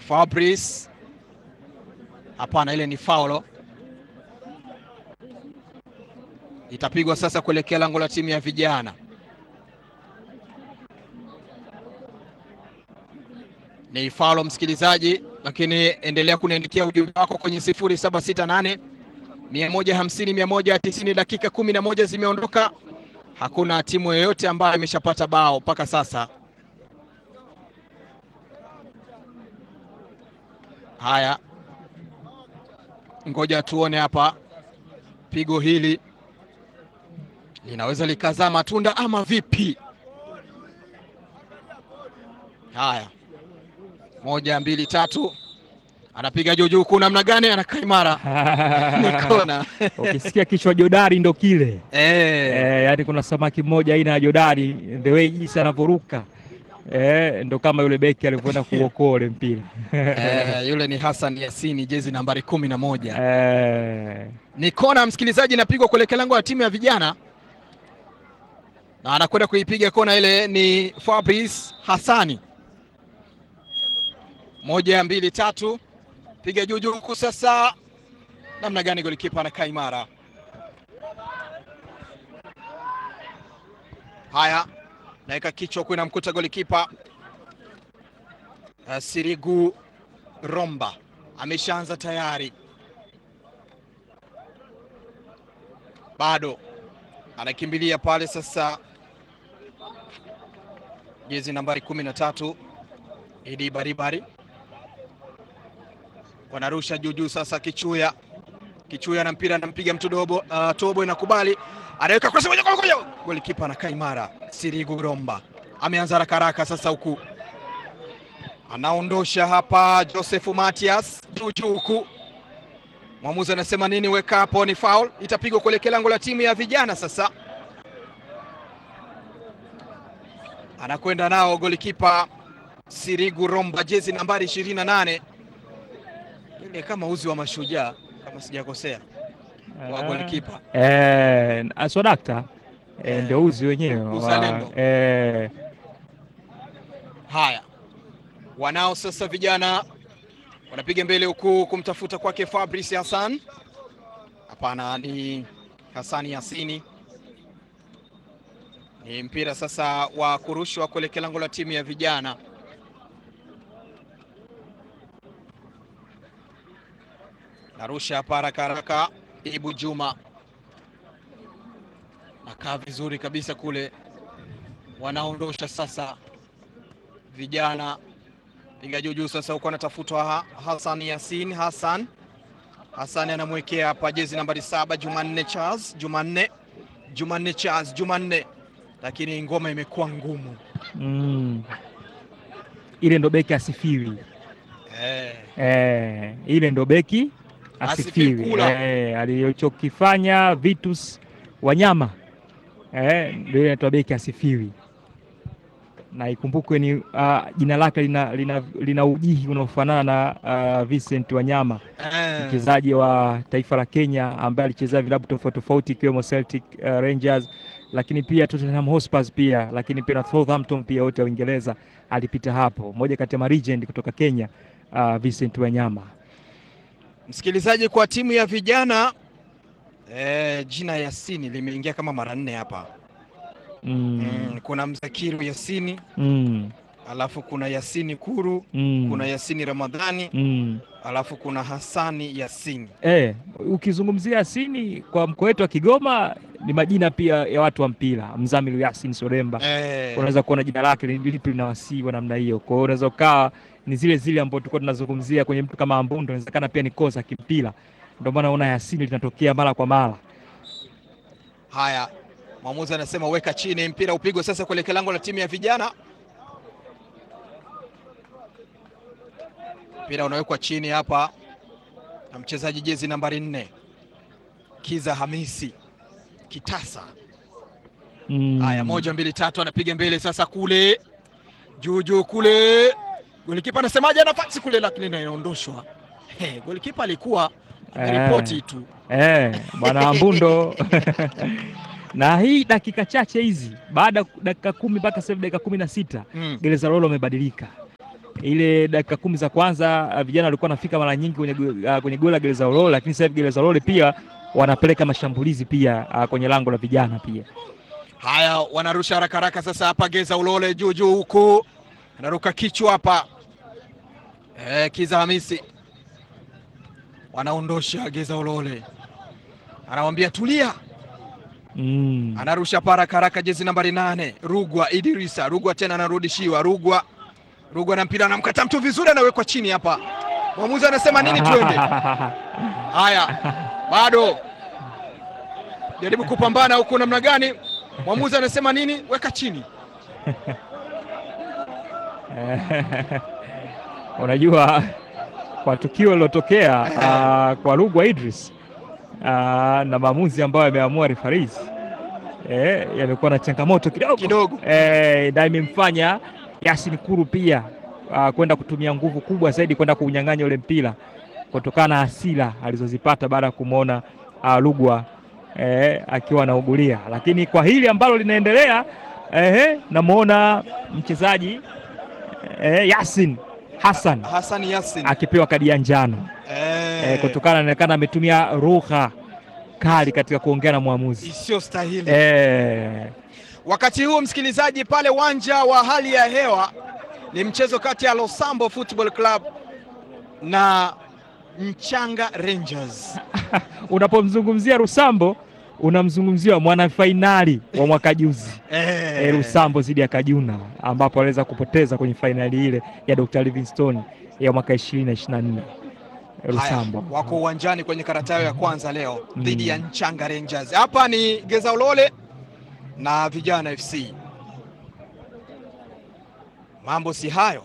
Fabrice, hapana, ile ni faulo. Itapigwa sasa kuelekea lango la timu ya vijana. Ni faulo msikilizaji, lakini endelea kuniandikia ujumbe wako kwenye 0768 150 190. Dakika kumi na moja zimeondoka, hakuna timu yoyote ambayo imeshapata bao mpaka sasa. Haya, ngoja tuone hapa, pigo hili linaweza likazaa matunda ama vipi? Haya, moja mbili tatu, anapiga juu juu, kuna namna gani? Anakaa imara, ni kona. Ukisikia kichwa jodari ndo kile Eh, eh, yani kuna samaki mmoja aina ya jodari, the way jinsi anavyoruka eh, ndo kama yule beki alivyoenda kuokoa ule mpira eh, yule ni Hassan Yasini, jezi nambari kumi na moja. eh, Ni kona msikilizaji, inapigwa kuelekea lango la timu ya vijana, na anakwenda kuipiga kona ile ni Fabrice Hassani. Moja mbili tatu, piga juu juu huku sasa, namna gani golikipa anakaa imara. Haya, naweka kichwa huku, inamkuta golikipa uh, Sirigu Romba ameshaanza tayari bado anakimbilia pale sasa, jezi nambari kumi na tatu Idi Baribari wanarusha juu juu sasa, Kichuya Kichuya na mpira anampiga mtu dobo, uh, Tobo inakubali, anaweka cross moja kwa moja, golikipa anakaa imara. Sirigu Romba ameanza haraka haraka sasa, huku anaondosha hapa Joseph Matias juu juu huku Mwamuzi anasema nini? Weka hapo, ni foul, itapigwa kuelekea lango la timu ya vijana. Sasa anakwenda nao golikipa Sirigu Romba, jezi nambari 28, ile kama uzi wa mashujaa kama sijakosea, wa golikipa eh, aswadakta eh, Eh, ndio uzi wenyewe wa- uzalendo. eh, Haya, wanao sasa vijana wanapiga mbele huku kumtafuta kwake Fabrice Hassan. Hapana, ni Hassani Yasini. Ni mpira sasa wa kurushwa kuelekea lango la timu ya vijana. Narusha hapa haraka haraka, Ibu Juma nakaa vizuri kabisa kule, wanaondosha sasa vijana piga juu juu sasa, huko anatafutwa ha Hassan Yasin. Hassan Hassan anamwekea hapa jezi nambari saba Jumanne Charles, Jumanne Jumanne Charles, Jumanne, lakini ngoma imekuwa ngumu mm, ile ndo beki asifiwi eh. eh, ile ndo beki asifiwi Asifikula. eh, alichokifanya Vitus Wanyama eh, ndio ile inaitwa beki asifiwi, na ikumbukwe ni uh, jina lake lina, lina, lina ujihi unaofanana na uh, Vincent Wanyama Eh. mchezaji wa taifa la Kenya ambaye alichezea vilabu tofauti tofauti ikiwemo Celtic uh, Rangers, lakini pia Tottenham Hotspur pia, lakini pia na Southampton pia, wote wa Uingereza alipita hapo. Moja kati ya maregend kutoka Kenya uh, Vincent Wanyama. Msikilizaji, kwa timu ya vijana eh, jina Yasini limeingia kama mara nne hapa mm. mm, kuna Mzakiru Yasini Mm. alafu kuna Yasini Kuru Mm. kuna Yasini Ramadhani mm. alafu kuna Hassani Yasini Eh, ukizungumzia Yasini kwa mkoa wetu wa Kigoma ni majina pia ya watu wa mpira. Mzamiru Yasin Soremba eh, unaweza kuona jina lake li- lipi linawasiwa namna hiyo. Kwa hiyo unaweza ukawa ni zile zile ambazo tulikuwa tunazungumzia kwenye mtu kama Ambundo, inawezekana pia ni kosa kimpira, ndio maana unaona Yasini linatokea mara kwa mara. Haya, mwamuzi anasema weka chini, mpira upigwe sasa kuelekea lango la timu ya vijana. Mpira unawekwa chini hapa na mchezaji jezi nambari nne Kiza Hamisi Kitasa. Mm. Haya, moja mbili tatu, anapiga mbele sasa, kule juu juu kule, golikipa anasemaje? Nafasi kule, lakini inaondoshwa. Hey, golikipa alikuwa ameripoti tu. Eh, bwana Ambundo na hii dakika chache hizi baada ya dakika kumi mpaka sasa hivi dakika kumi na sita Mm. gereza lolo amebadilika ile dakika kumi za kwanza uh, vijana walikuwa wanafika mara nyingi kwenye, go- uh, kwenye goli la Gereza Ulole, lakini sasa hivi Gereza Ulole pia wanapeleka mashambulizi pia uh, kwenye lango la vijana pia. Haya, wanarusha haraka haraka sasa hapa. Geza Ulole juu juu huku anaruka kichwa hapa e, Kiza Hamisi wanaondosha Geza Ulole, anamwambia tulia, Mm. anarusha hapa haraka haraka, jezi nambari nane Rugwa Idirisa. Rugwa tena anarudishiwa Rugwa, Rugwa na mpira anamkata mtu vizuri, anawekwa chini hapa. Mwamuzi anasema nini? Twende. Haya, bado jaribu kupambana huku, namna gani? Mwamuzi anasema nini? Weka chini. Unajua, kwa tukio lilotokea uh, kwa Rugwa Idris uh, na maamuzi ambayo yameamua refaris eh, yamekuwa na changamoto kidogo Kidogo. eh, na imemfanya Yasin Kuru pia uh, kwenda kutumia nguvu kubwa zaidi kwenda kuunyang'anya ule mpira kutokana na hasira alizozipata baada ya kumwona uh, Rugwa eh, akiwa anaugulia, lakini kwa hili ambalo linaendelea eh, namwona mchezaji eh, Yasin Hassan Hassan Yasin akipewa kadi ya njano eh, eh, kutokana inaonekana ametumia lugha kali katika kuongea na mwamuzi isiyo stahili eh, Wakati huu msikilizaji, pale uwanja wa hali ya hewa ni mchezo kati ya Losambo Football Club na Mchanga Rangers. unapomzungumzia Rusambo unamzungumzia mwanafainali wa mwaka juzi Eh, eh, Rusambo dhidi ya Kajuna ambapo aliweza kupoteza kwenye fainali ile ya Dr. Livingstone ya mwaka 2024 Rusambo. Haya, wako uwanjani kwenye karata yao ya kwanza leo Mm. dhidi ya Mchanga Rangers. Hapa ni Geza Ulole na Vijana FC. Mambo si hayo,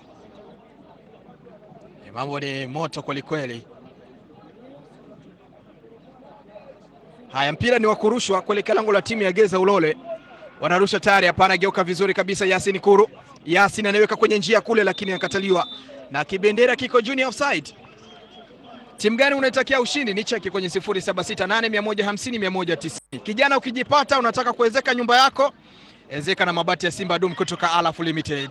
Eh, mambo ni moto kwelikweli. Haya, mpira ni wa kurushwa kuelekea lango la timu ya Geza Ulole. Wanarusha tayari, hapana, geuka vizuri kabisa. Yasin Kuru, Yasin anaweka kwenye njia kule, lakini anakataliwa na kibendera kiko junior offside. Timu gani unaitakia ushindi? Ni cheki kwenye 0768150190. Kijana, ukijipata unataka kuwezeka nyumba yako, ezeka na mabati ya Simba Dum kutoka Alaf Limited.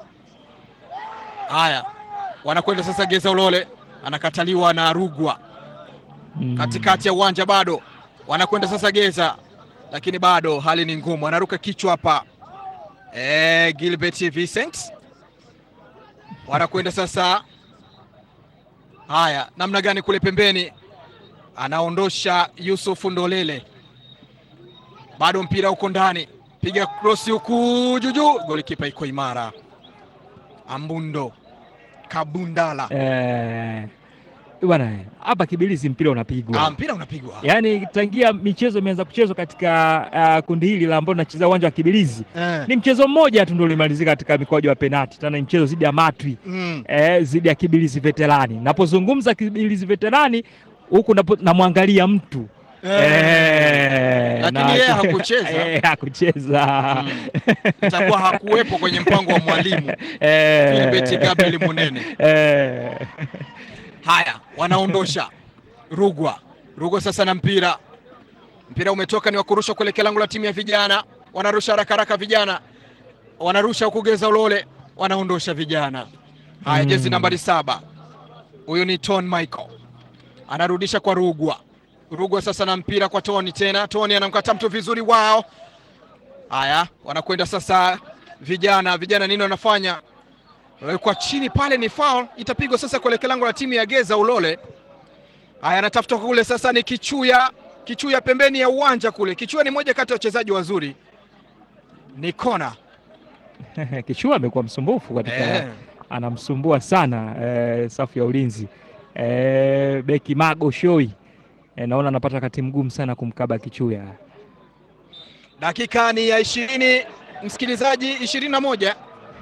Haya, wanakwenda sasa Geza Ulole, anakataliwa na Rugwa Mm. katikati ya uwanja, bado wanakwenda sasa Geza, lakini bado hali ni ngumu. Anaruka kichwa hapa eh, Gilbert Vincent wanakwenda sasa. Haya, namna gani kule pembeni, anaondosha Yusuf Ndolele, bado mpira uko ndani, piga krosi huku juju, golikipa iko imara, Ambundo Kabundala. Eh, bwana eh, hapa Kibilizi mpira unapigwa Ah, mpira unapigwa yaani tangia michezo imeanza kuchezwa katika uh, kundi hili la ambao tunacheza uwanja wa Kibilizi eh. ni mchezo mmoja tu ndio ulimalizika katika mikwaju ya penati, tena ni mchezo dhidi ya Matwi mm. eh, dhidi ya Kibilizi Veterani. Napozungumza Kibilizi Veterani huku napo- namwangalia mtu eh, Lakini na- yeye hakucheza. eh, hakucheza Mm. Itakuwa hakuwepo kwenye mpango wa mwalimu Eh, Philbert Gabriel Munene. eh, Haya, wanaondosha Rugwa. Rugwa sasa na mpira, mpira umetoka, ni wa kurusha kuelekea lango la timu ya vijana. Wanarusha haraka haraka, vijana wanarusha huku Geza Ulole, wanaondosha vijana. Haya, Mm. jezi nambari saba, huyu ni Ton Michael, anarudisha kwa Rugwa. Rugwa sasa na mpira kwa Toni tena, Toni anamkata mtu vizuri, wao. Haya, wanakwenda sasa vijana. Vijana nini wanafanya? Wekwa chini pale, ni foul, itapigwa sasa kuelekea lango la timu ya Geza Ulole. Haya, anatafuta kule sasa, ni Kichuya. Kichuya pembeni ya uwanja kule. Kichuya ni moja kati ya wachezaji wazuri, ni kona Kishua amekuwa msumbufu katika eh. anamsumbua sana eh, safu ya ulinzi eh, beki Mago Shoi eh, naona anapata wakati mgumu sana kumkaba Kichuya. Dakika ni ya ishirini, msikilizaji, ishirini na moja.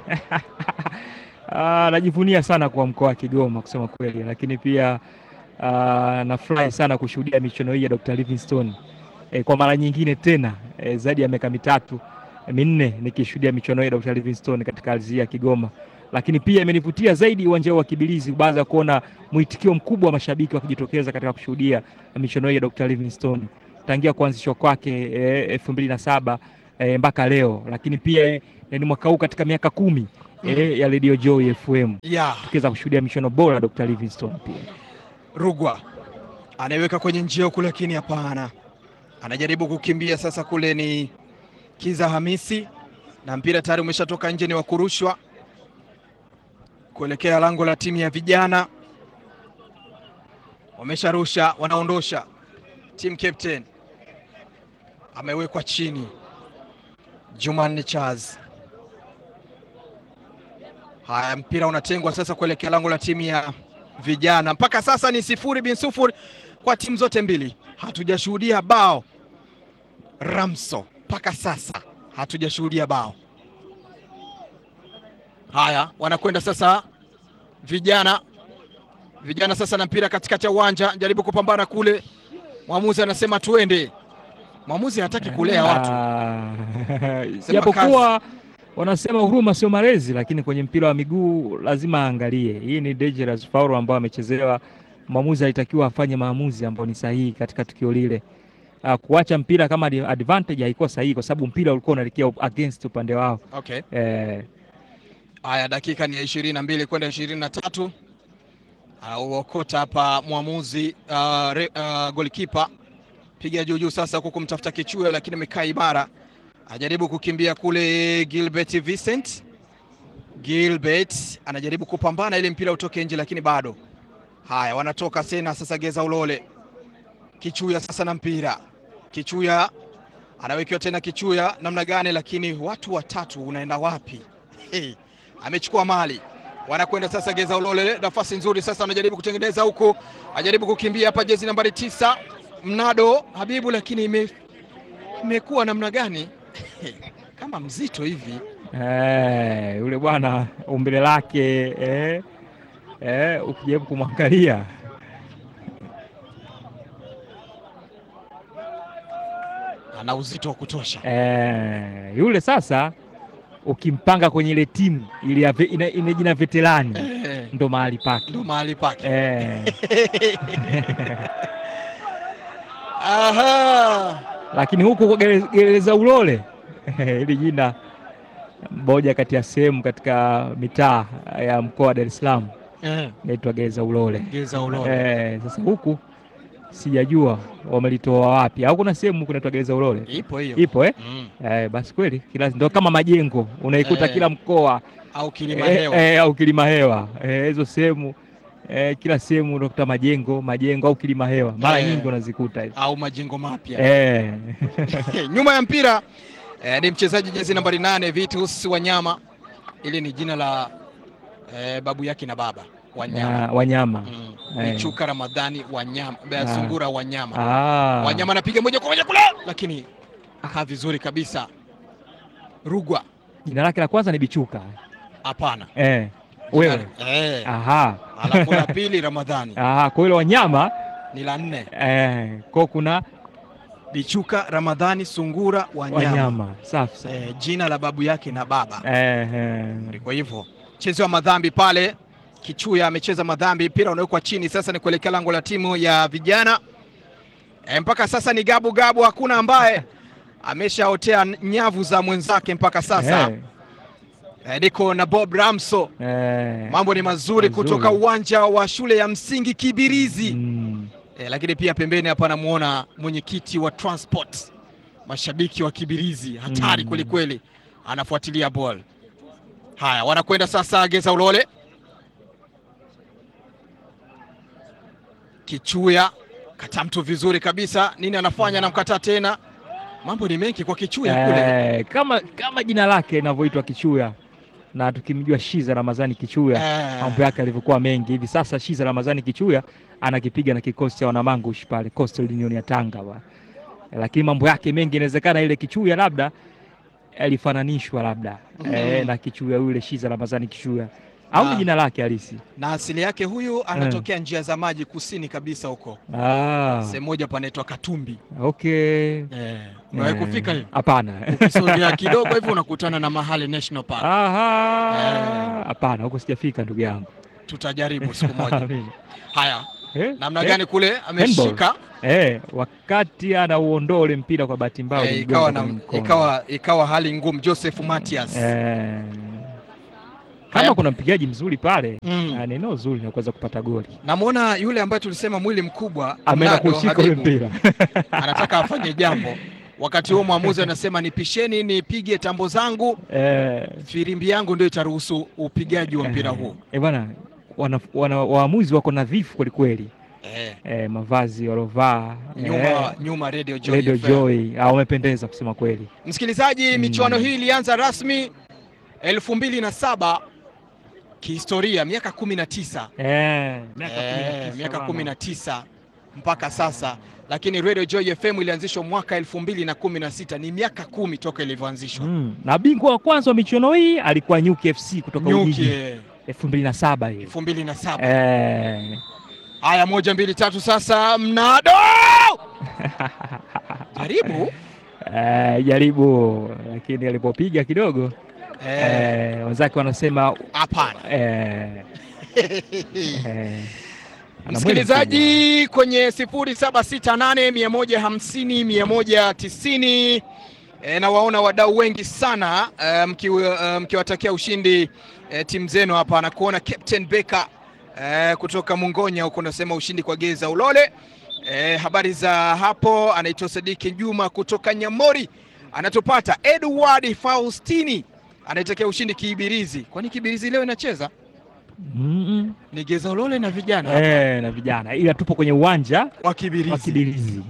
Ah, najivunia sana kwa mkoa wa Kigoma kusema kweli, lakini pia ah, nafurahi sana kushuhudia michuano hii ya Dr. Livingstone eh, kwa mara nyingine tena eh, zaidi ya miaka mitatu eh, minne nikishuhudia michuano hii ya Dr. Livingstone katika ardhi hii ya Kigoma, lakini pia imenivutia zaidi uwanja huu wa Kibilizi baada ya kuona mwitikio mkubwa wa mashabiki wakijitokeza katika kushuhudia michuano hii ya Dr. Livingstone tangia kuanzishwa kwake elfu mbili na saba eh, mpaka leo, lakini pia eh, ni mwaka huu katika miaka kumi eh, ya Radio Joy FM ya tukiweza kushuhudia mishono bora Dr. Livingstone pia. Rugwa anaiweka kwenye njia huku, lakini hapana, anajaribu kukimbia sasa. Kule ni Kiza Hamisi na mpira tayari umeshatoka nje, ni wa kurushwa kuelekea lango la timu ya vijana. Wamesharusha, wanaondosha. Team captain amewekwa chini, Jumanne Charles. Haya, mpira unatengwa sasa kuelekea lango la timu ya vijana. Mpaka sasa ni sifuri bin sufuri kwa timu zote mbili, hatujashuhudia bao Ramso, mpaka sasa hatujashuhudia bao. Haya, wanakwenda sasa vijana, vijana sasa na mpira katikati ya uwanja, jaribu kupambana kule, mwamuzi anasema tuende. Mwamuzi hataki kulea watu Ah, Sema japokuwa wanasema huruma sio malezi, lakini kwenye mpira wa miguu lazima aangalie. Hii ni dangerous foul ambayo amechezewa. Mwamuzi alitakiwa afanye maamuzi ambayo ni sahihi katika tukio lile. Ah, kuacha mpira kama adi- advantage haikuwa sahihi, kwa sababu mpira ulikuwa unaelekea against upande wao. okay. Eh, Haya, dakika ni ya ishirini na mbili kwenda ishirini na tatu auokota hapa mwamuzi uh, re, uh, golikipa piga juu juu sasa huku kumtafuta kichua, lakini amekaa imara, ajaribu kukimbia kule. Gilbert Vincent Gilbert anajaribu kupambana ili mpira utoke nje, lakini bado. Haya, wanatoka tena sasa. Geza Ulole Kichuya sasa na mpira, Kichuya anawekewa tena Kichuya namna gani, lakini watu watatu, unaenda wapi? Hey, amechukua mali, wanakwenda sasa. Geza Ulole, nafasi nzuri sasa, anajaribu kutengeneza huku, ajaribu kukimbia hapa, jezi nambari tisa Mnado Habibu, lakini ime imekuwa namna gani? kama mzito hivi eh, yule bwana umbile lake eh, eh, ukijaribu kumwangalia ana uzito wa kutosha. eh, yule sasa ukimpanga kwenye ile timu ile ya ve- ina, ina jina veterani Eh, ndo mahali pake ndo mahali pake. eh, Aha. lakini huku kwa Gere- gereza Ulole hili jina moja kati ya sehemu katika mitaa ya mkoa wa Dar es Salaam Eh, inaitwa gereza Ulole. Geza Ulole. Eh, sasa huku sijajua wamelitoa wapi, au kuna sehemu kunaitwa gereza Ulole Ipo hiyo. ipo eh? Mm. Eh, basi kweli kila ndo kama majengo unaikuta Eh. kila mkoa Au kilima eh, hewa. eh, au kilima hewa eh, hizo sehemu eh, kila sehemu unakuta majengo majengo au kilima hewa mara Eh. nyingi unazikuta hizo au majengo mapya. eh. Nyuma ya mpira eh, ni mchezaji jezi nambari nane Vitus Wanyama. Ili ni jina la eh, babu yake na baba Wanyama. Ya, wanyama Mm. Eh. Michuka Ramadhani Wanyama, Bea Ah. Sungura Wanyama. ah. Wanyama anapiga moja kwa moja kule, lakini akaa vizuri kabisa. Rugwa jina lake la kwanza ni Bichuka hapana. eh. Wewe Eh. aha. Alafu la pili Ramadhani Aha, kwa hilo wanyama ni la nne eh, kwa kuna Bichuka Ramadhani Sungura Wanyama, wanyama safi sana Eh, jina la babu yake na baba. eh, eh. Kwa hivyo mchezo wa madhambi pale, Kichuya amecheza madhambi, mpira unawekwa chini sasa, ni kuelekea lango la timu ya vijana e, mpaka sasa ni gabu gabu, hakuna ambaye ameshaotea nyavu za mwenzake mpaka sasa. Eh, E, niko na Bob Ramso, eh. mambo ni mazuri Mazuri. kutoka uwanja wa shule ya msingi Kibirizi. Mm. E, lakini pia pembeni hapa namuona mwenyekiti wa transport, mashabiki wa Kibirizi hatari Mm. kweli kweli, anafuatilia ball. Haya, wanakwenda sasa Geza Ulole, Kichuya kata mtu vizuri kabisa, nini anafanya? Anamkataa tena, mambo ni mengi kwa Kichuya kule. Eh, kama kama jina lake linavyoitwa Kichuya na tukimjua Shiza Ramadhani Kichuya Eh, mambo yake alivyokuwa mengi hivi sasa. Shiza Ramadhani Kichuya anakipiga na kikosi cha wanamangush pale Coastal Union ya Tanga ba. Lakini mambo yake mengi inawezekana ile Kichuya labda alifananishwa labda Mhm. eh, na Kichuya yule Shiza Ramadhani Kichuya au ni Ah. jina lake halisi na asili yake huyu anatokea njia za maji kusini kabisa huko ah, sehemu moja panaitwa Katumbi. okay. Eh, umewahi Eh, kufika hiyo? Hapana. Ukisogea kidogo hivi unakutana na Mahale National Park. Aha, hapana, huko sijafika ndugu yangu. Tutajaribu siku moja. Amina. Haya, Eh, namna eh, gani kule ameshika Eh, wakati anauondoa ule mpira kwa bahati mbaya eh, ulimgonga ikawa, na, kwenye mkono. ikawa, ikawa hali ngumu. Joseph Matias eh, kama Haya. kuna mpigaji mzuri pale Mm. ah, ni eneo zuri la kuweza kupata goli. Namwona yule ambaye tulisema mwili mkubwa Ameenda Mnado kushika ule Habibu, mpira anataka afanye jambo. Wakati huo mwamuzi anasema nipisheni, nipige tambo zangu, eh, firimbi yangu ndio itaruhusu upigaji wa mpira huu. eh, bwana wana, wana, waamuzi wako nadhifu kwelikweli Eh, eh, mavazi walovaa nyuma nyuma Radio Joy Radio FM. Joy ah, wamependeza kusema kweli. Msikilizaji, Mm. michuano hii ilianza rasmi elfu mbili na saba kihistoria, miaka kumi na tisa Eh, miaka kumi na Eh, tisa miaka bwana. kumi na tisa mpaka sasa, lakini Radio Joy FM ilianzishwa mwaka elfu mbili na kumi na sita ni miaka kumi toka ilivyoanzishwa. Mm, na bingwa wa kwanza wa michuano hii alikuwa Nyuki FC kutoka Nyuki Ujiji eh, elfu mbili na saba hiyo. elfu mbili na saba Eh, Haya, moja mbili tatu, sasa mnado jaribu eh, jaribu lakini alipopiga kidogo Eh, eh, wenzake wanasema hapana. eh, eh, ana mwili Msikilizaji kwenye 0768 150 190 e, na waona wadau wengi sana e, mkiwatakia e, mkiwatakia ushindi e, timu zenu hapa na kuona Captain Beka e, kutoka Mungonya huko nasema ushindi kwa Geza Ulole. E, habari za hapo, anaitwa Sadiki Juma kutoka Nyamori anatupata. Edward Faustini anaitakia ushindi Kibirizi. Kwani Kibirizi leo inacheza? Mm, Ni Geza Ulole na vijana mm. Eh, na vijana ila tupo kwenye uwanja wa Kibirizi. wa Kibirizi.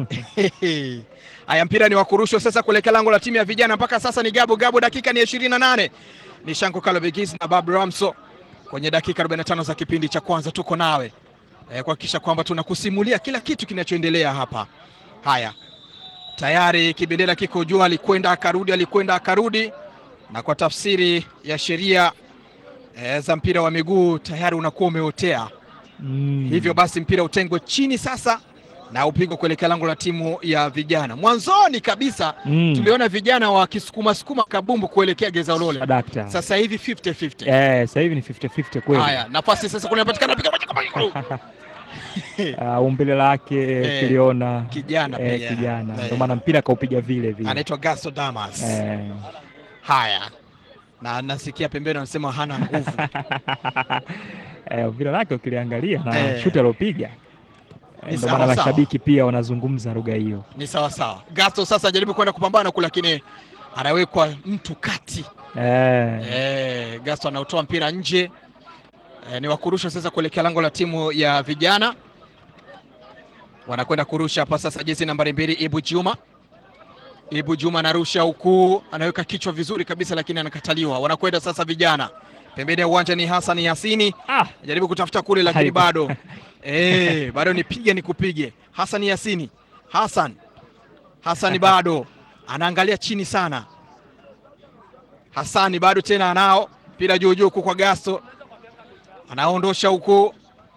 Haya, mpira ni wa kurushwa sasa kuelekea lango la timu ya vijana. Mpaka sasa ni Gabo Gabo, dakika ni ishirini na nane. Ni Shanko Kalobegis na Babu Ramso kwenye dakika 45 za kipindi cha kwanza. Tuko nawe e, kuhakikisha kwamba tunakusimulia kila kitu kinachoendelea hapa. Haya, tayari kibendera kiko juu, alikwenda akarudi, alikwenda akarudi, na kwa tafsiri ya sheria e, za mpira wa miguu tayari unakuwa umeotea Mm. hivyo basi mpira utengwe chini sasa na upigwe kuelekea lango la timu ya vijana. Mwanzoni kabisa Mm. tuliona vijana wakisukuma sukuma kabumbu kuelekea Geza Ulole, Adakta. sasa hivi 50-50. Eh, sasa hivi ni 50-50 kweli. Haya, nafasi sasa kunapatikana piga moja kwa moja. Ah, umbile lake Eh, kiliona kijana eh, pia. kijana Eh. ndio maana mpira kaupiga vile vile. anaitwa Gasto Damas. Eh. Haya, na nasikia pembeni wanasema hana nguvu. eh, mpira lake ukiliangalia na Eh. shuti alopiga Ni ndio sawa maana sawa. mashabiki pia wanazungumza lugha hiyo. Ni sawa sawa. Gasto sasa ajaribu kwenda kupambana kule, lakini anawekwa mtu kati. Eh. Eh, Gasto anautoa mpira nje. Eh, ni wakurusha sasa kuelekea lango la timu ya vijana. Wanakwenda kurusha hapa sasa, jezi nambari mbili Ibu Juma. Ibu Juma anarusha huku, anaweka kichwa vizuri kabisa, lakini anakataliwa. Wanakwenda sasa vijana, pembeni ya uwanja ni Hassan Yasini, Ah, jaribu kutafuta kule, lakini Haibu. bado eh, bado nipige nikupige. Hassan Yasini, Hassan Hassan bado anaangalia chini sana. Hasani bado tena anao mpira juu juu huku kwa Gasto, anaondosha huku.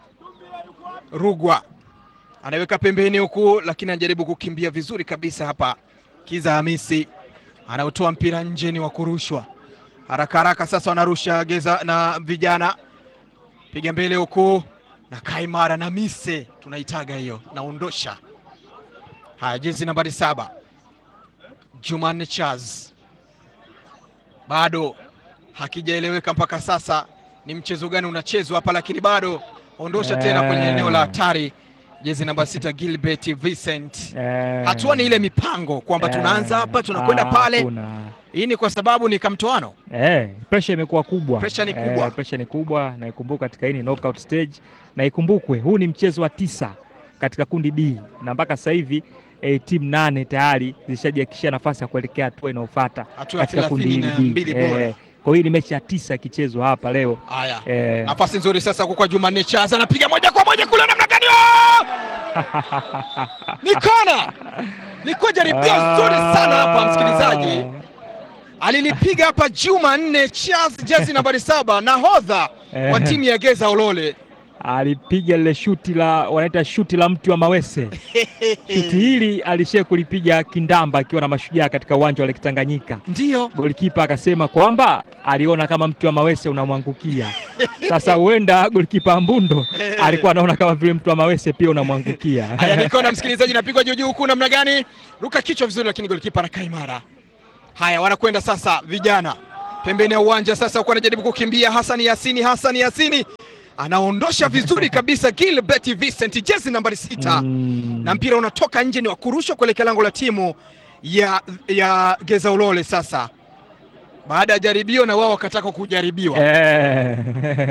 Rugwa anaweka pembeni huku, lakini anajaribu kukimbia vizuri kabisa hapa. Kiza Hamisi anautoa mpira nje, ni wa kurushwa haraka haraka. Sasa wanarusha Geza na vijana, piga mbele huku na Kaimara na Mise, tunaitaga hiyo, naondosha. Haya, jezi nambari saba Jumanne Chaz bado hakijaeleweka mpaka sasa ni mchezo gani unachezwa hapa, lakini bado ondosha tena kwenye Eh. eneo la hatari. Jezi namba sita Gilbert Vincent. eh, Hatua ni ile mipango kwamba eh, tunaanza hapa tunakwenda ah, pale. hakuna. Hii ni kwa sababu ni kamtoano. Eh, pressure imekuwa kubwa. Pressure ni kubwa. Eh, pressure ni kubwa na ikumbuka katika hii ni knockout stage na ikumbukwe huu ni mchezo wa tisa katika kundi B na mpaka sasa hivi eh, timu nane tayari zishajihakikishia nafasi ya kuelekea hatua inayofuata Hatua ya katika kundi hili thelathini na B. mbili bora. Eh, kwa hiyo hii ni mechi ya tisa ikichezwa hapa leo. Haya, Eh, nafasi nzuri sasa huko kwa Jumanne Chaza, anapiga moja kwa moja kule, namna gani? Oh! Ni kona, ni jaribio nzuri sana hapa msikilizaji. alilipiga hapa Jumanne Charles, jezi nambari saba, nahodha wa Eh. timu ya Geza Ulole. alipiga lile shuti la wanaita shuti la mti wa mawese. Shuti hili alishia kulipiga Kindamba akiwa na Mashujaa katika uwanja wa Lake Tanganyika. Ndiyo, Golikipa akasema kwamba aliona kama mti wa mawese unamwangukia. Sasa huenda golikipa Mbundo alikuwa anaona kama vile mti wa mawese pia unamwangukia. haya ni kona, msikilizaji, napigwa juu juu huku, namna gani? Ruka kichwa vizuri, lakini golikipa anakaa imara. Haya, wanakwenda sasa vijana pembeni ya uwanja sasa, huku anajaribu kukimbia Hassan Yasini. Hassan Yasini anaondosha vizuri kabisa Gilbert Vincent, jezi nambari sita Mm. na mpira unatoka nje, ni wa kurushwa kuelekea lango la timu ya, ya Geza Ulole. Sasa baada ya jaribio na wao wakataka kujaribiwa Eh.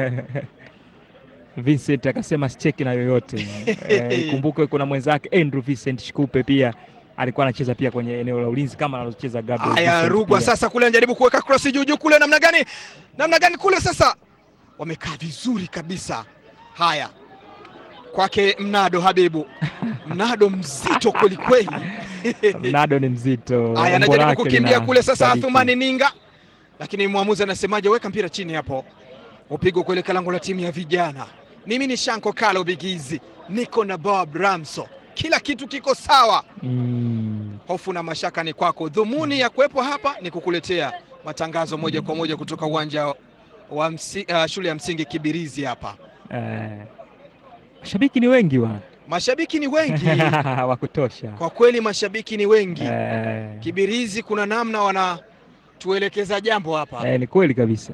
Vincent akasema sicheki na yoyote. Eh, Ikumbuke kuna mwenzake Andrew Vincent Shikupe pia alikuwa anacheza pia kwenye eneo la ulinzi kama analocheza Gabriel. Haya, Vincent Rugwa pia. sasa kule anajaribu kuweka cross juu juu kule, namna gani, namna gani kule sasa, wamekaa vizuri kabisa. Haya, kwake Mnado Habibu, Mnado mzito kweli kweli. Mnado ni mzito. Haya, umbo anajaribu lake kukimbia lina kule sasa, sadiki. Athumani Ninga, lakini mwamuzi anasemaje? Weka mpira chini hapo, upigwa kuelekea lango la timu ya vijana. Mimi ni Shanko Kalo Bigizi, niko na Bob Ramso, kila kitu kiko sawa. Mm. Hofu na mashaka ni kwako. Dhumuni ya kuwepo hapa ni kukuletea matangazo moja kwa moja kutoka uwanja wa msi, uh, shule ya msingi Kibirizi hapa. Eh. Mashabiki ni wengi bwana. Mashabiki ni wengi wa kutosha. kwa kweli, mashabiki ni wengi Eh. Kibirizi. Kuna namna wanatuelekeza jambo hapa Eh, ni kweli kabisa.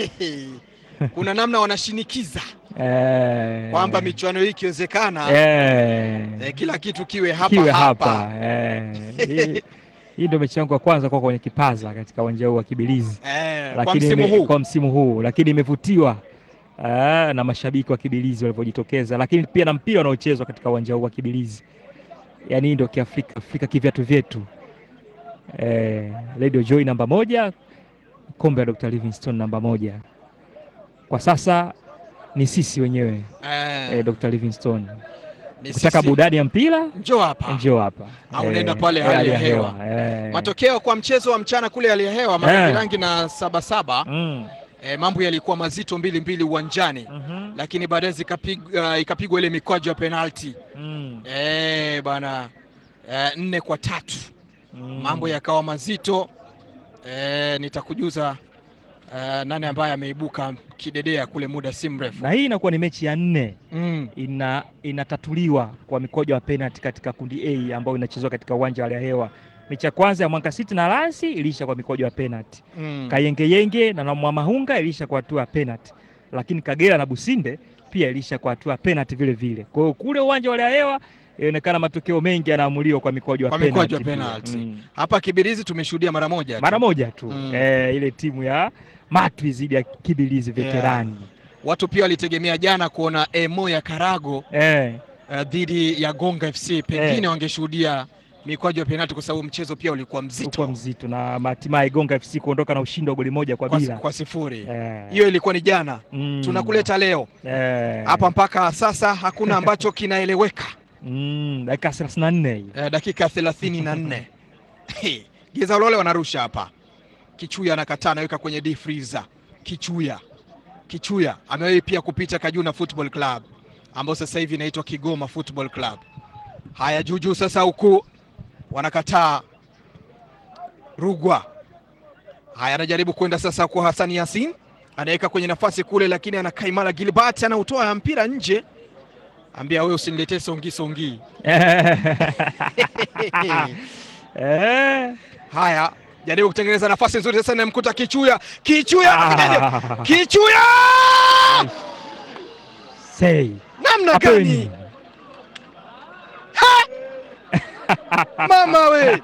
kuna namna wanashinikiza Eh. kwamba michuano hii ikiwezekana, eh. eh, kila kitu kiwe hapa kiwe hapa. hapa. Eh. Hii- Hii ndio mechi yangu ya kwanza kwa kwenye kipaza katika uwanja huu wa Kibilizi. Eh, kwa lakini msimu ime- huu kwa msimu huu lakini imevutiwa ah, na mashabiki wa Kibilizi walivyojitokeza, lakini pia na mpira unaochezwa katika uwanja huu wa Kibilizi. Yaani hii ndio kiafrika Afrika kivyatu vyetu. Eh, Radio Joy namba moja, kombe la Dr. Livingstone namba moja. Kwa sasa ni sisi wenyewe eh, eh, Dr. Livingstone. ni Ukitaka sisi. burudani ya mpira Njoo hapa njoo hapa. Au Eh, unaenda pale eh, hali ya hewa. eh. Matokeo kwa mchezo wa mchana kule hali ya hewa Eh. Marangirangi na Sabasaba Mm. eh, mambo yalikuwa mazito mbili mbili uwanjani Mhm. lakini baadaye zikapigwa ikapigwa ile mikwaju ya penalti Mm. eh, bana eh, nne kwa tatu Mm. mambo yakawa mazito eh, nitakujuza eh, nani ambaye ameibuka kidedea kule muda si mrefu na hii inakuwa ni mechi ya nne mm. ina inatatuliwa kwa mikojo ya penalti katika kundi A ambayo inachezwa katika uwanja wa hali ya hewa. Mechi ya kwanza ya Mwanga City na Lansi iliisha kwa mikojo ya penalti. Mm. Kayengeyenge na Mwamahunga iliisha kwa hatua ya penalti, lakini Kagera na Businde pia iliisha kwa hatua ya penalti vile vile. Kwa hiyo kule uwanja wa hali ya hewa inaonekana matokeo mengi yanaamuliwa kwa mikojo ya Kwa mikwaju ya penalti. penalti. pia. Mm. hapa Kibirizi tumeshuhudia mara moja tu. Mara moja tu Mm. eh, ile timu ya Matwi dhidi ya Kibilizi veterani watu pia walitegemea jana kuona Emo ya Karago eh. eh, dhidi ya Gonga FC pengine Eh. wangeshuhudia mikwaju ya penalti kwa sababu mchezo pia ulikuwa mzito ulikuwa mzito na hatimaye Gonga FC kuondoka na ushindi wa goli moja kwa kwa, bila. kwa sifuri Eh, hiyo ilikuwa ni jana mm, tunakuleta leo eh, hapa mpaka sasa hakuna ambacho kinaeleweka mm, dakika 34 hii. eh, dakika thelathini na nne Geza Ulole wanarusha hapa Kichuya anakataa anaweka kwenye deep freezer Kichuya Kichuya amewahi pia kupita Kajuna Football Club ambao sasa hivi inaitwa Kigoma Football Club haya juujuu sasa huku wanakataa Rugwa haya anajaribu kwenda sasa kwa Hassan Yasin anaweka kwenye nafasi kule lakini anakaimala Gilbert anautoa mpira nje ambia wewe usiniletee songi songi Eh, Haya, jaribu kutengeneza nafasi nzuri sasa, namkuta Kichuya. Kichuya ah, Kichuya, say, namna hapo gani ni- mama we,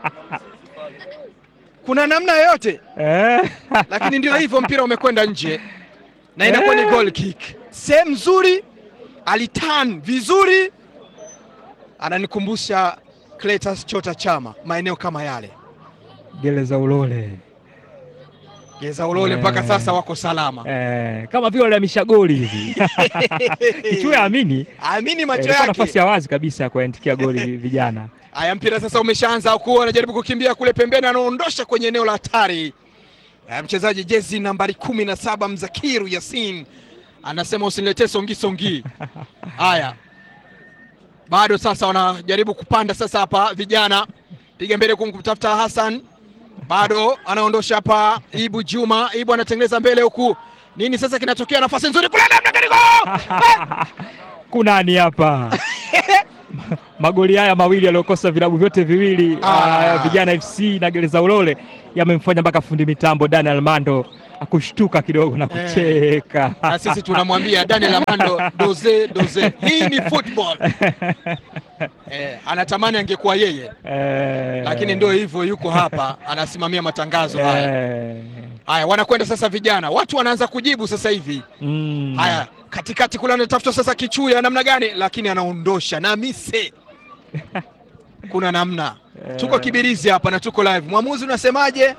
kuna namna yoyote? eh, Lakini ndio hivyo, mpira umekwenda nje na inakuwa ni goal kick. Sehemu nzuri, alitan vizuri, ananikumbusha Cletus Chota Chama, maeneo kama yale. Gereza Ulole Geza Ulole mpaka Eh. sasa wako salama. eh, kama vile walihamisha goli hivi Kichua amini amini macho ilikuwa yake. nafasi ya wazi kabisa ya kuandikia goli vijana Haya, mpira sasa umeshaanza huku, anajaribu kukimbia kule pembeni, anaondosha kwenye eneo la hatari. Eh, Mchezaji jezi nambari kumi na saba Mzakiru Yasin anasema usiniletee songi songi. Haya, bado sasa wanajaribu kupanda sasa hapa, vijana piga mbele kumtafuta Hassan, bado anaondosha hapa Ibu Juma. Ibu anatengeneza mbele huku, nini sasa kinatokea? Nafasi nzuri kule, namna gani goal! kunani hapa magoli haya mawili yaliyokosa vilabu vyote viwili Ah. ah, vijana FC na Gereza Ulole yamemfanya mpaka fundi mitambo Dani Almando akushtuka kidogo na Eh. kucheka na sisi tunamwambia Daniel Amando doze doze, hii ni football eh, anatamani angekuwa yeye Eh. lakini ndio hivyo, yuko hapa anasimamia matangazo haya. Eh. Haya, wanakwenda sasa vijana, watu wanaanza kujibu sasa hivi. Mm. Haya, katikati kule anatafuta sasa kichuya namna gani, lakini anaondosha na mise. Kuna namna, tuko Kibirizi hapa na tuko live. Mwamuzi unasemaje?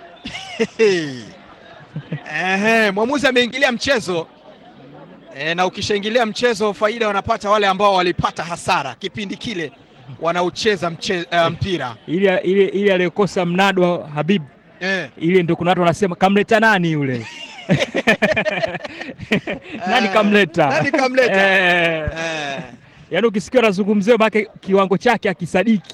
Ehe, mwamuzi ameingilia mchezo e, na ukishaingilia mchezo faida wanapata wale ambao walipata hasara kipindi kile wanaocheza mche, uh, mpira ile ile ile aliyokosa mnado wa Habib e, ile ndio kuna watu wanasema kamleta nani yule nani Eh, kamleta nani kamleta? Eh. e, yaani ukisikia unazungumzia maana kiwango chake akisadiki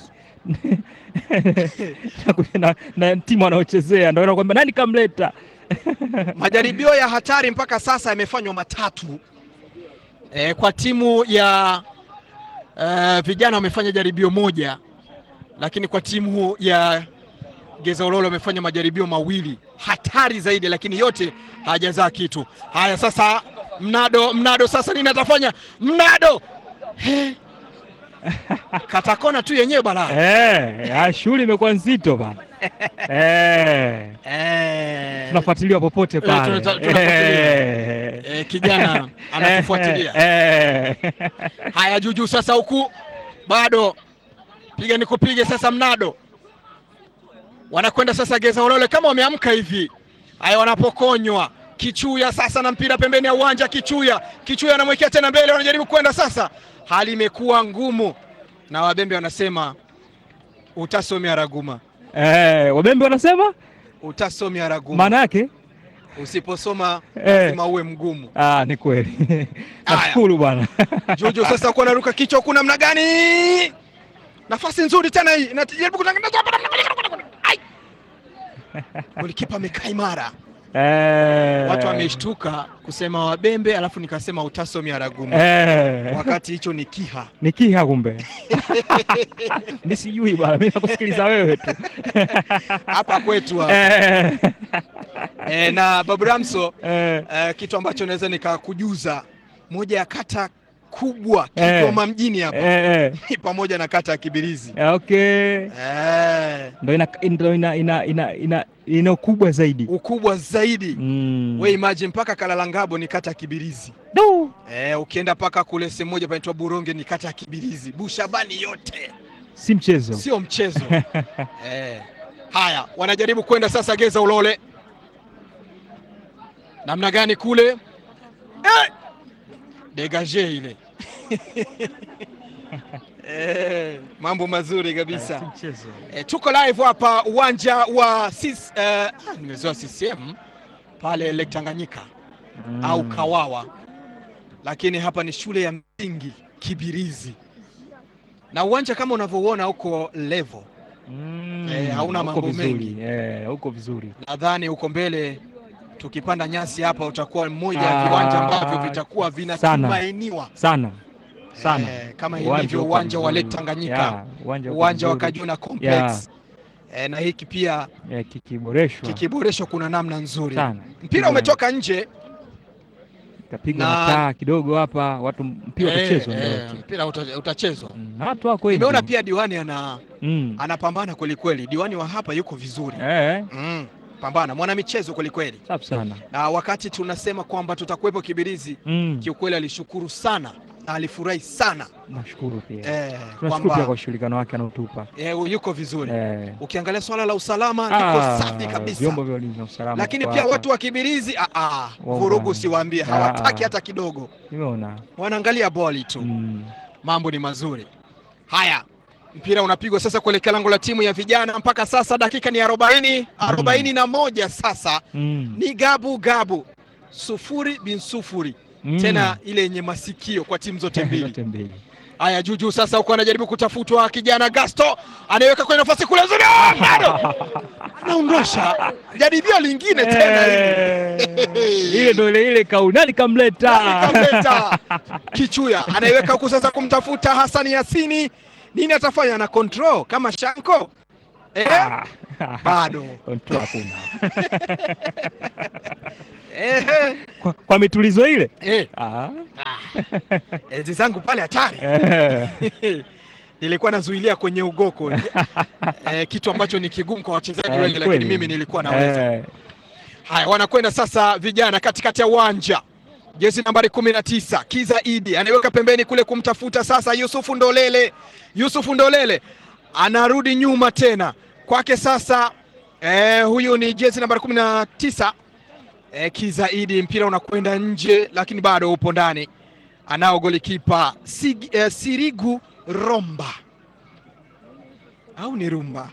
na, na timu wanaochezea ndio nakwambia nani kamleta majaribio ya hatari mpaka sasa yamefanywa matatu e, kwa timu ya uh, vijana wamefanya jaribio moja, lakini kwa timu ya Geza Ulolo wamefanya majaribio mawili hatari zaidi, lakini yote hajazaa kitu. Haya, sasa mnado mnado, sasa nini atafanya mnado? He. Katakona tu yenyewe bala eh, ah, shughuli imekuwa nzito bana eh, eh, tunafuatiliwa popote pale tunata- tunafuatilia. eh, eh, kijana anakufuatilia. eh, eh. Haya, Juju sasa huku bado piga ni kupige sasa, mnado wanakwenda sasa Geza Ulole kama wameamka hivi. Haya, wanapokonywa Kichuya sasa na mpira pembeni ya uwanja. Kichuya Kichuya anamwekea tena mbele, wanajaribu kwenda sasa, hali imekuwa ngumu na Wabembe wanasema utasomea raguma, Eh, wabembe wanasema utasomea raguma. maana yake Usiposoma Eh. lazima uwe mgumu. ah, ni kweli nashukuru bwana Jojo sasa kuwa naruka kichwa huku namna gani? Nafasi nzuri tena hii. Inajaribu kutengeneza hapa namna gani? Ai! Golikipa amekaa imara. eh, Watu wameshtuka kusema Wabembe alafu nikasema utasomi Aragumu. eh, Wakati hicho ni Kiha. ni kiha kumbe mi sijui bwana mi nakusikiliza wewe tu Hapa kwetu hapa. eh, E, na Babu Ramso eh, e, kitu ambacho naweza nikakujuza moja ya kata kubwa Eh. Kigoma mjini hapa eh, eh. ni pamoja na kata ya Kibirizi. Eh, okay Eh, ndo ina ndo ina ina ina ina ina ukubwa zaidi ukubwa zaidi. mm. We imagine mpaka Kalalangabo ni kata ya Kibirizi. Do. Eh, ukienda mpaka kule sehemu moja panaitwa Buronge ni kata ya Kibirizi. Bushabani yote si mchezo sio mchezo. eh. Haya, wanajaribu kwenda sasa Geza Ulole, namna gani kule eh! degage ile eh, mambo mazuri kabisa. si mchezo E, tuko live hapa uwanja wa sis, eh, ah, nimezoea CCM pale Lake Tanganyika Mm. au Kawawa, lakini hapa ni shule ya msingi Kibirizi, na uwanja kama unavyouona uko level. Mm. Eh, hauna Uko mambo vizuri. mengi. eh, uko vizuri Nadhani uko mbele, tukipanda nyasi hapa utakuwa mmoja ya Ah, viwanja ambavyo vitakuwa sana. vinatumainiwa sana sana Eh, kama Uwanja ilivyo uko uwanja wa vizuri. Lake Tanganyika, Yeah, uwanja uko uwanja wa vizuri. Kajuna Complex eh, na hiki pia Eh, kikiboreshwa kikiboreshwa kuna namna nzuri. sana Mpira umetoka nje kapigwa na- na taa kidogo hapa watu mpira Eh, utachezwa eh, ndio wote. mpira uta- utachezwa. Mm, watu wako wengi. Nimeona pia diwani ana mm. anapambana kweli kweli. Diwani wa hapa yuko vizuri eh, mm, pambana, mwana michezo kweli kweli. safi sana Na wakati tunasema kwamba tutakuwepo Kibirizi, mm. kiukweli alishukuru sana na alifurahi sana nashukuru pia eh, tunashukuru pia kwamba kwa ushirikiano wake anaotupa eh, yuko vizuri eh. ukiangalia swala la usalama Ah, liko safi kabisa, vyombo vya ulinzi na usalama lakini kwa pia hapa. watu wa Kibirizi ah, ah, Wao vurugu bwana. siwaambie, Ah, hawataki ah. hata kidogo, nimeona wanaangalia boli tu mm. mambo ni mazuri. Haya, mpira unapigwa sasa kuelekea lango la timu ya vijana. Mpaka sasa dakika ni arobaini arobaini na moja sasa Mm. ni gabu gabu, sufuri bin sufuri Mm. tena ile yenye masikio kwa timu zote mbili. zote mbili Haya, Juju sasa huko anajaribu kutafutwa kijana Gasto anaiweka kwenye nafasi kule nzuri, Ah, bado anaondosha jaribio lingine tena hili. Eh, ile ndo ile ile kau nani kamleta Kamleta Kichuya anaiweka huku sasa kumtafuta Hasani Yasini, nini atafanya na control kama Shanko eh, Ah, bado control hakuna. eh, Kwa, kwa mitulizo ile eh, ah. enzi zangu pale hatari eh, nilikuwa nazuilia kwenye ugoko eh, kitu ambacho ni kigumu kwa wachezaji eh, wengi, lakini kweli. mimi nilikuwa naweza. Eh, Haya, wanakwenda sasa vijana katikati ya uwanja, jezi nambari kumi na tisa Kiza Idi anaiweka pembeni kule kumtafuta sasa Yusufu Ndolele. Yusufu Ndolele anarudi nyuma tena kwake sasa. Eh, huyu ni jezi nambari kumi na tisa eh, Kiza Idi, mpira unakwenda nje, lakini bado upo ndani. Anao golikipa Sig, eh, Sirigu Romba au ni Rumba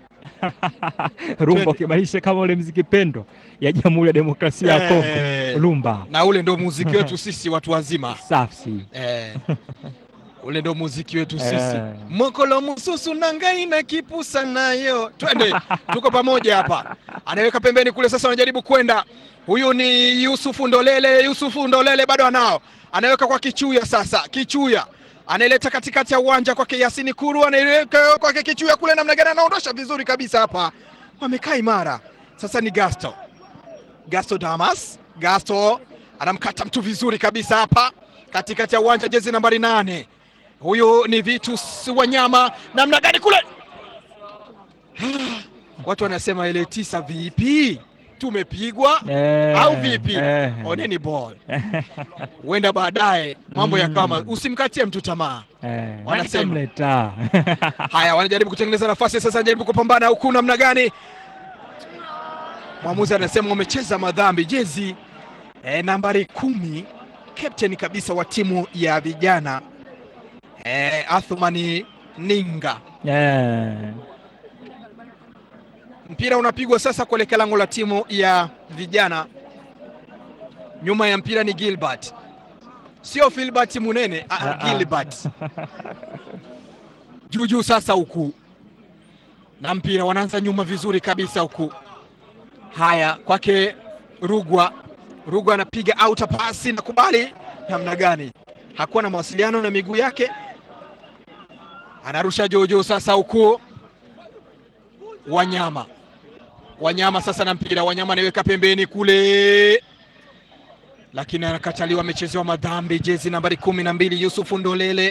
rumba ukibadilisha kama ule mziki pendo ya Jamhuri ya Demokrasia ya Kongo Eh, rumba na ule ndo muziki wetu sisi watu wazima safi eh, ule ndo muziki wetu sisi Eh. mokolo mususu nangai na kipusa nayo twende tuko pamoja hapa anaweka pembeni kule sasa wanajaribu kwenda huyu ni yusufu ndolele yusufu ndolele bado anao anaweka kwa kichuya sasa kichuya anaileta katikati ya uwanja kwake yasini kuru anaiweka kwake kichuya kule namna gani anaondosha vizuri kabisa hapa wamekaa imara sasa ni gasto Gasto Damas. Gasto anamkata mtu vizuri kabisa hapa katikati ya uwanja, jezi nambari nane. Huyu ni Vitus Wanyama, namna gani kule watu wanasema ile tisa vipi, tumepigwa Eh, au vipi? eh. Oneni ball, huenda baadaye mambo Mm. yakawa, usimkatie mtu tamaa. Eh, Wanasema. mleta Haya, wanajaribu kutengeneza nafasi sasa, wanajaribu kupambana huku, namna gani? Mwamuzi anasema wamecheza madhambi. Jezi e, nambari kumi, captain kabisa wa timu ya vijana e, Athumani Ninga. Eh, Mpira unapigwa sasa kuelekea lango la timu ya vijana. Nyuma ya mpira ni Gilbert, sio Filbert Munene, ah, Ah, ah. Gilbert juu juu sasa huku na mpira wanaanza nyuma vizuri kabisa huku. Haya, kwake Rugwa. Rugwa anapiga auta pasi na kubali namna gani, hakuwa na mawasiliano na miguu yake, anarusha juu juu sasa huku. Wanyama, Wanyama sasa na mpira, Wanyama anaiweka pembeni kule, lakini anakataliwa, amechezewa madhambi. Jezi nambari kumi na mbili Yusufu Ndolele.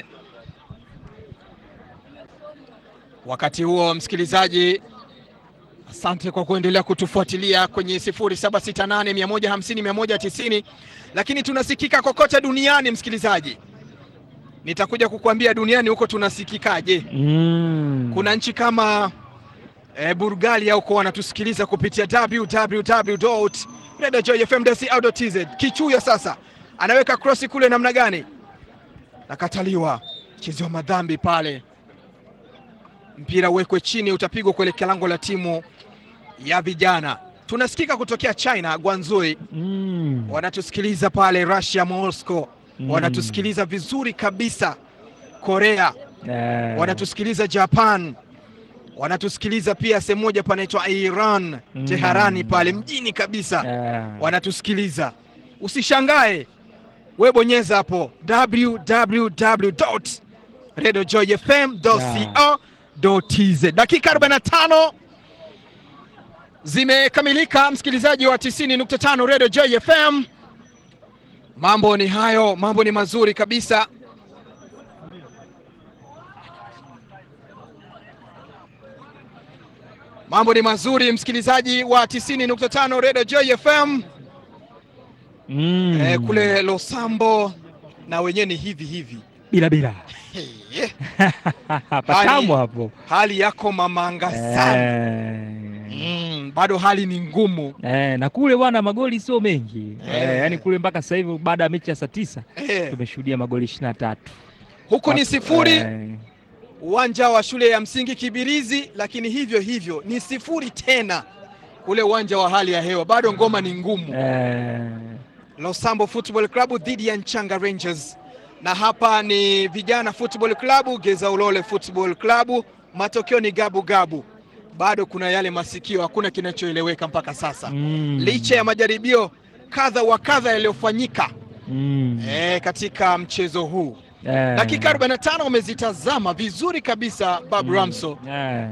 Wakati huo msikilizaji, asante kwa kuendelea kutufuatilia kwenye 0768 150 190, lakini tunasikika kokote duniani. Msikilizaji, nitakuja kukuambia duniani huko tunasikikaje. mm. Kuna nchi kama e, Bulgaria huko wanatusikiliza kupitia www.radiojoyfm.co.tz. Kichuya sasa anaweka krosi kule, namna gani? Nakataliwa, chezewa madhambi pale mpira uwekwe chini, utapigwa kuelekea lango la timu ya vijana. Tunasikika kutokea China, Guangzhou, Mm. wanatusikiliza pale Russia, Moscow, Mm. wanatusikiliza vizuri kabisa Korea, Eh, wanatusikiliza Japan, wanatusikiliza pia sehemu moja panaitwa Iran, Mm. Teherani pale mjini kabisa eh, wanatusikiliza. Usishangae, we bonyeza hapo www.radiojoyfm.co.tz. Dakika 45 zimekamilika, msikilizaji wa 90.5 Radio Joy FM. Mambo ni hayo, mambo ni mazuri kabisa. Mambo ni mazuri, msikilizaji wa 90.5 Radio Joy FM. mm. Eh, kule Losambo na wenyewe ni hivi hivi. bila bila Hey, patamu hapo hali yako mamanga sana. eh. Mm, bado hali ni ngumu. Eh, na kule bwana magoli sio mengi Eh. eh, yani kule mpaka sasa hivi baada ya mechi ya saa tisa Eh, tumeshuhudia magoli ishirini na tatu huku ni sifuri eh, uwanja wa shule ya msingi Kibirizi, lakini hivyo hivyo ni sifuri tena ule uwanja wa hali ya hewa, bado ngoma ni ngumu. eh, Losambo Football Club dhidi ya Nchanga Rangers, na hapa ni Vijana Football Club, Geza Ulole Football Club. Matokeo ni gabu gabu, bado kuna yale masikio, hakuna kinachoeleweka mpaka sasa, mm, licha ya majaribio kadha wa kadha yaliyofanyika mm, eh, katika mchezo huu. eh, Dakika 45 umezitazama vizuri kabisa Bob mm, Ramso. eh,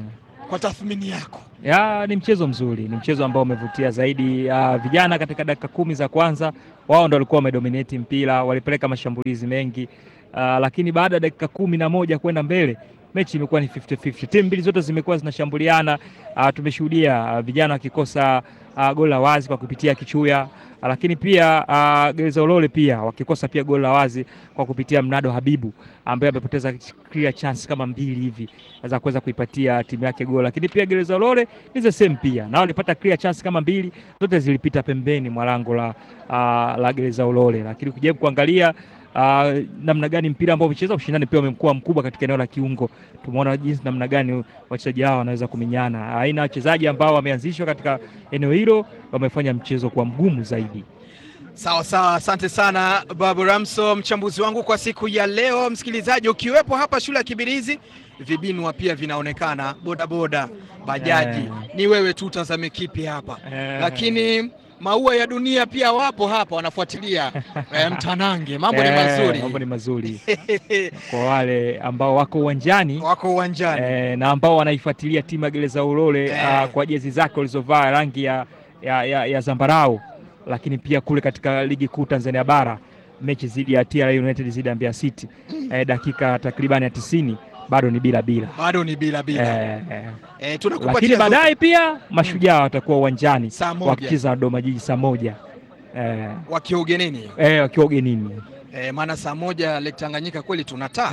kwa tathmini yako? Ya, ni mchezo mzuri, ni mchezo ambao umevutia zaidi. Uh, vijana katika dakika kumi za kwanza wao ndo walikuwa wamedominate mpira, walipeleka mashambulizi mengi uh, lakini baada ya dakika kumi na moja kwenda mbele mechi imekuwa ni 50-50. Timu mbili zote zimekuwa zinashambuliana. Uh, tumeshuhudia uh, vijana wakikosa uh, goli la wazi kwa kupitia Kichuya uh, lakini pia uh, Gereza Ulole pia wakikosa pia goli la wazi kwa kupitia Mnado Habibu ambaye amepoteza clear chance kama mbili hivi za kuweza kuipatia timu yake goli, lakini pia Gereza Ulole ni the same pia nao walipata clear chance kama mbili, zote zilipita pembeni mwa lango la, uh, la Gereza Ulole, lakini ukijaribu kuangalia Uh, namna gani mpira ambao umecheza, ushindani pia umekuwa mkubwa katika eneo la kiungo. Tumeona jinsi namna gani wachezaji hao wanaweza kumenyana. Aina ya wachezaji ambao wameanzishwa katika eneo hilo wamefanya mchezo kuwa mgumu zaidi. Sawa sawa, asante sana Babu Ramso, mchambuzi wangu kwa siku ya leo. Msikilizaji, ukiwepo hapa shule ya Kibirizi, vibinwa pia vinaonekana, bodaboda, bajaji Eh. ni wewe tu utazame kipi hapa Eh. lakini maua ya dunia pia wapo hapa wanafuatilia eh, mtanange. Mambo ni Eh, mazuri mambo ni mazuri kwa wale ambao wako uwanjani wako uwanjani eh, na ambao wanaifuatilia timu ya Gereza Ulole Eh. ah, kwa jezi zake walizovaa rangi ya, ya, ya, ya zambarau, lakini pia kule katika ligi kuu Tanzania bara mechi dhidi ya TRA United dhidi ya Mbeya City eh, dakika takriban ya tisini bado ni bila bila bado ni bila bila eh, eh. eh, tunakupatia Lakini zote. baadaye pia mashujaa watakuwa uwanjani saa moja wakicheza na Dodoma Jiji saa moja eh, wakiwa ugenini eh, wakiwa ugenini eh, maana saa moja Lake Tanganyika kweli tunataa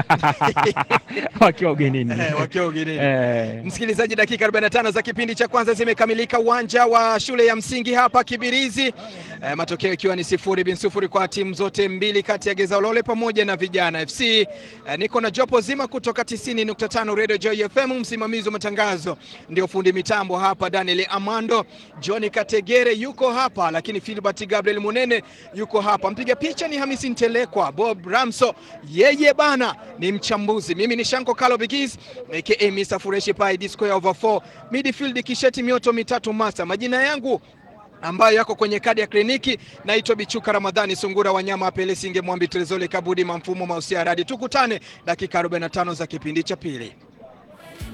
wakiwa ugenini eh, wakiwa ugenini eh, Msikilizaji, dakika 45 za kipindi cha kwanza zimekamilika uwanja wa shule ya msingi hapa Kibirizi, e, matokeo ikiwa ni sifuri bin sifuri kwa timu zote mbili kati ya Geza Ulole pamoja na Vijana FC. E, niko na jopo zima kutoka 90.5 Radio Joy FM. Msimamizi wa matangazo ndio fundi mitambo hapa Daniel Amando, John Kategere yuko hapa, lakini Philbert Gabriel Munene yuko hapa. Mpiga picha ni Hamisi Ntelekwa, Bob Ramso yeye bana ni mchambuzi. Mimi ni Shanko Kalo Bigis aka Mr Fureshi Pai Disco ya over 4 midfield kisheti mioto mitatu masa. Majina yangu ambayo yako kwenye kadi ya kliniki naitwa Bichuka Ramadhani Sungura Wanyama Apele Singe Mwambi Trezole Kabudi Mamfumo Mausia Radi. Tukutane dakika 45 za kipindi cha pili.